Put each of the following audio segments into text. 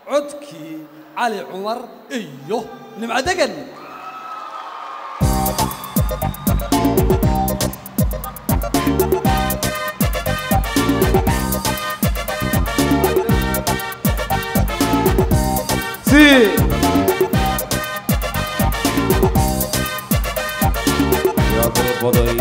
codkii cali cumar iyo nimco degan si yaa dalbaday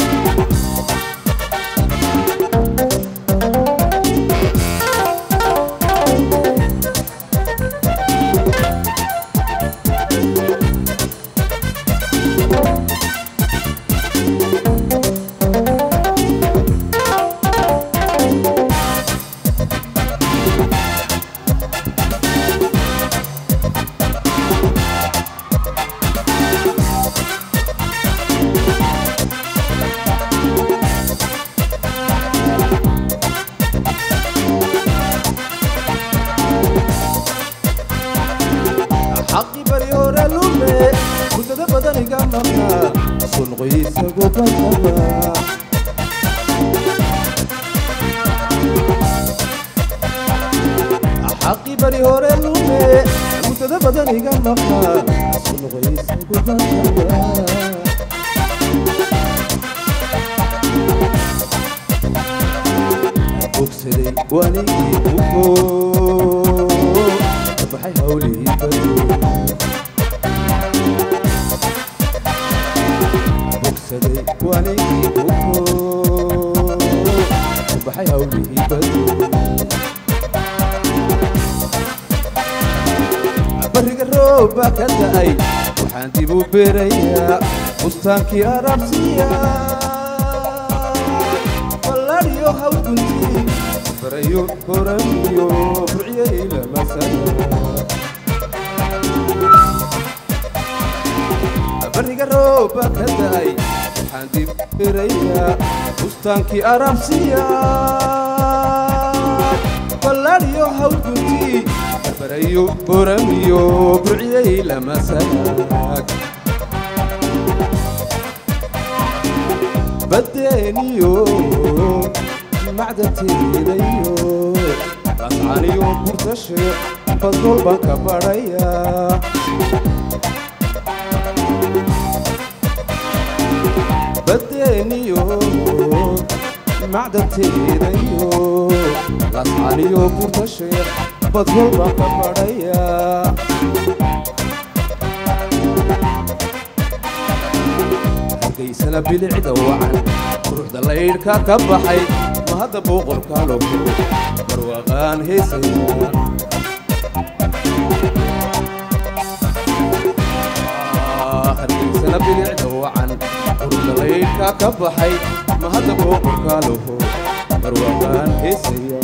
xaqi bari hore lume muddada badan iga maqnaa sulqiisagu badaba xaqi bari hore lume muddada badan iga maqnaa sulqiisagu badaba bogsaday wanigii buko baxay hawlihii badu bogsaday wanigii buko baxay hawlihii badu bariga rooba ka da'ay waxaan dib u beerayaa bustaankii arabsiya ballaadhiyo hawguntii barayo horamiyo burciyay lamasana bariga rooba ka da'ay waxaan dib u beerayaa bustaankii arabsiya ballaadhiyo hawguntii barayo horamiyo burciyay lamasanaag badeeniyo macdanteedayo lascaniyo burtashe badgol baan ka badhayaa badeeniyo macdanteedayo lascaniyo burtashe badgol baan ka badhayaa hargaysana bilicda wacan quruxda laydhka ka baxay ma hadda boqorkaa loo koro barwaaqaan heesaya hargaysana bilicda wacan quruxda laydhka ka baxay ma hadda boqorkaa loo koro barwaaqaan heesaya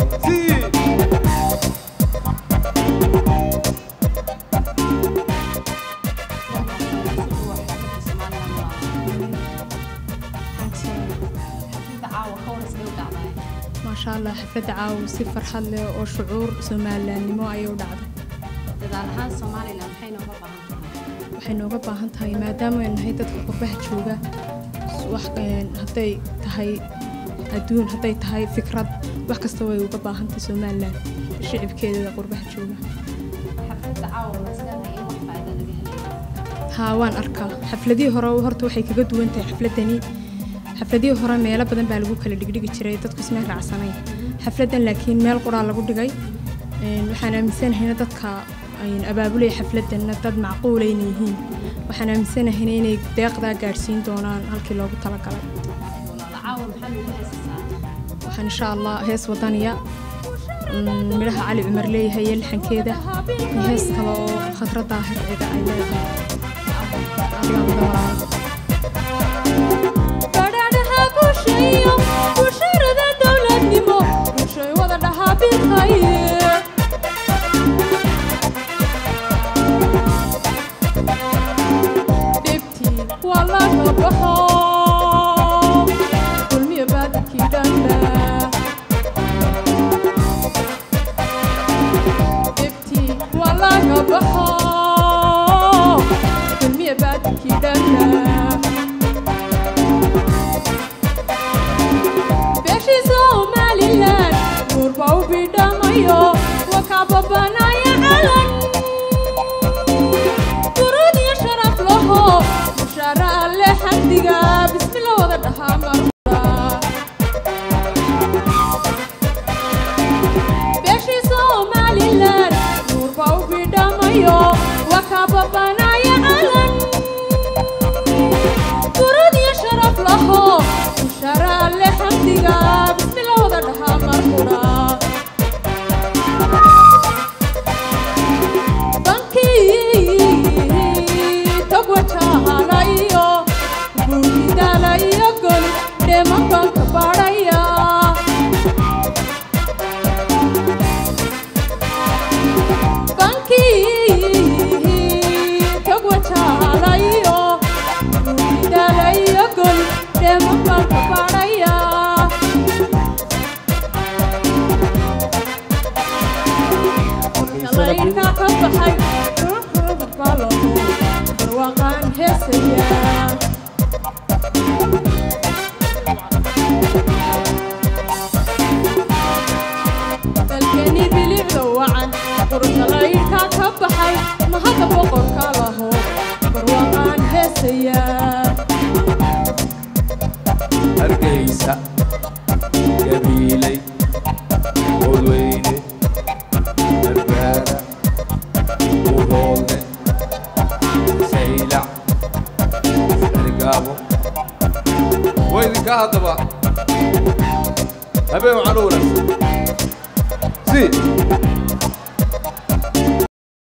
maasha allah xafladda caawa si farxad leh oo shucuur somalilaannimo ayay u dhacday dadaal ahaan somalilan maxay nooga baahan tahay waxay nooga baahan tahay maadaama aynu nahay dadka qurbaha jooga wax een, hadday tahay adduun hadday tahay fikrad wax kasta way uga baahan tahay somalilan shicibkeeda qurbaha jooga xafladda caawa maskaxda in wax faa'iido laga helayo haa waan arkaa xafladihii hore horta waxay kaga duwan tahay xafladani xafladihii hore meelo badan baa lagu kala dhigdhigi jiray dadku isma raacsanayn xafladan laakiin meel quraa lagu dhigay Een, waxaan aaminsanahay dadka een, abaabulaya xafladanna dad macquula inay yihiin waxaan aaminsanahay inay deeqdaa gaadhsiin doonaan halkii loogu talagalay walaala caawa maxaa lagu heesasaa waxaan insha allah hees wadaniya mm, midhaha cali cumar leeyahay iyo lixankeeda iyo hees kale oo khadra daahir ciga ay leedahay Adigaa wada walaalo. badhaadhaha bulshayo bulsharada dowladnimo bulshay wada dhahaa bilkhayr dhibtii waa laga baxo dulmiya baadilkii dhanba dhibtii waa laga baxo dulmiya baadilkii dhanba beeshii somalilan guurba u bidhamayo wakababanaya calan durud iyo sharaf laho bushaara alle xamdiga bismilla wada dhahaa marka beeshii somalilan nuurba u bidhamayo waa kaa babanaya calan durud iyo sharaf laho bushaara alle xamdiga bismilla wada dhahaa markuna bankii tagwajahala iyo buuridala iyo gol dheeman baan ka baadhaya bankii tagwajahala iyo buuridala iyo gol dheeman baan ka baadhaya laydhka ka baxay balaho barwaaqaan heesaya dalkeni bilicda wacan quruxda laydhka ka baxay mahadda boqorka laho barwaaqaan heesaya hargeysa gabiilay odweyne barbaara uroodne saylac ergaabo waa idinkaa haddaba habeen waxaan u wanaagsan si